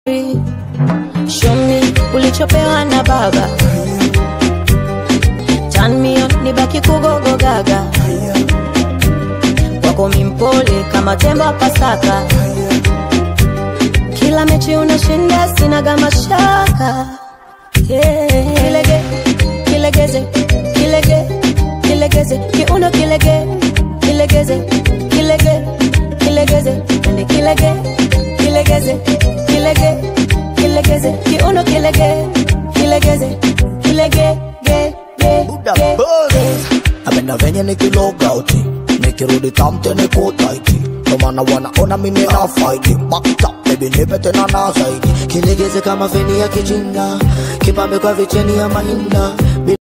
Show me ulichopewa na baba Turn me on, nibaki kugogo gaga Wako mimpole kama tembo wa Pasaka Kila mechi unashinda sinaga mashaka yeah. Kilege, kilegeze, kilege, kilegeze Kiuno kilege, kilegeze, kilege, kilegeze Ende kilege, kilegeze, kilege, kilegeze Kiuno kilege, kilegeze, kilege, ge, ge, Buddha ge, Buzz. ge. Amena venye nikiloga uti nikirudi tamte niko taiti ndo maana wanaona mimi na faidi backed up baby nipe tena na zaidi kilegeze kama feni ya kijinga kipambe kwa vicheni ya mahina